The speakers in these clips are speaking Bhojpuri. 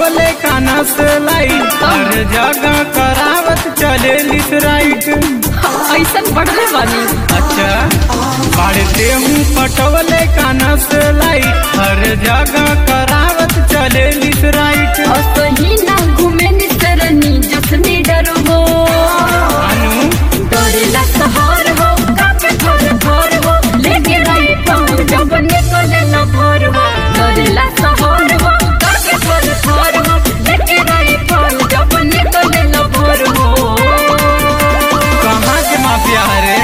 पटवले काना से लाइट हर जगह करावत चले लिस राइट ऐसन बढ़ले बानी अच्छा बाड़ते हूँ पटवले काना से लाइट हर जगह करावत चले लिस राइट असही ना घूमे निसरनी जसनी डरबो अनु डरेला सहर हो कापे थर थर हो लेके रही पाऊँ जब निकले न भर हो डरेला सहर हो कापे थर थर हो लेके रही पाऊँ जब निकले न भर हो कहाँ के माफिया रे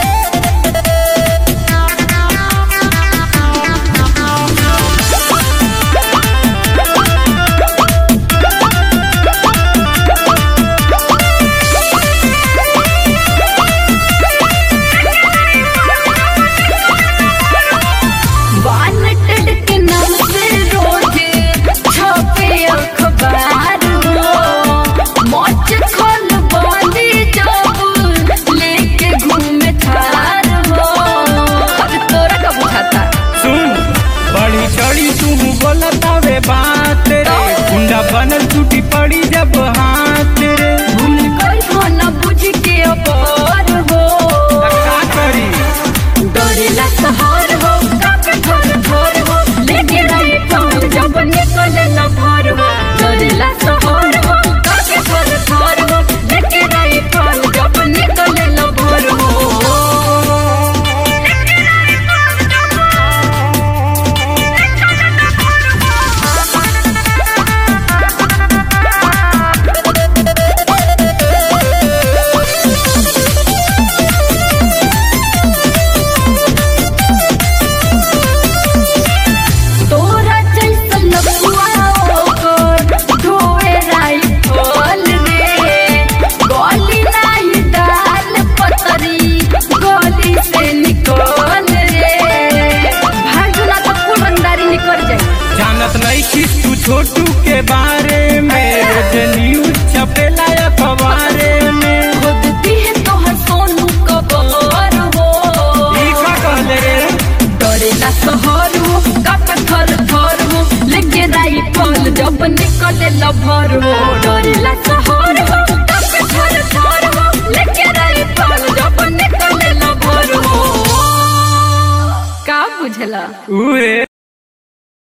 वानटेड के नाम से रोज छपे अखबार हो मौज खोल बांधी जब लेके घूमे थार हो अब तोरा का बुझाता सुन बड़ी चढ़ी तू बोलतावे बात रे गुंडा बनल टूटी पड़ी जब हाथ रे भूल गई हो न बुझ के अपार हो त का करी डरेला सहर हो कापे थर थर हो लेके रही पाऊँ जब निकले न भर हो डरेला सहर हो कापे थर थर हो लेके रही पाऊँ जब निकले न भर हो तोरा जैसन लपुआ ओकर ढोए राइफल रे गोली नाही डाल पतरी गोली से निकल रे भागना तो कुल रंगदारी निकल जाए जानत नहीं कि तू छोटू के बारे में रोज न्यूज छपेला अखबारे में खुदती है तोहर सोनू कबर हो ई का कहले रे डरेला सहर हो कप थर थर हो लेके राइफल जब निकले लभर हो डरेला सहर हो कप थर थर हो लेके राइफल जब निकले लभर हो का बुझला उहे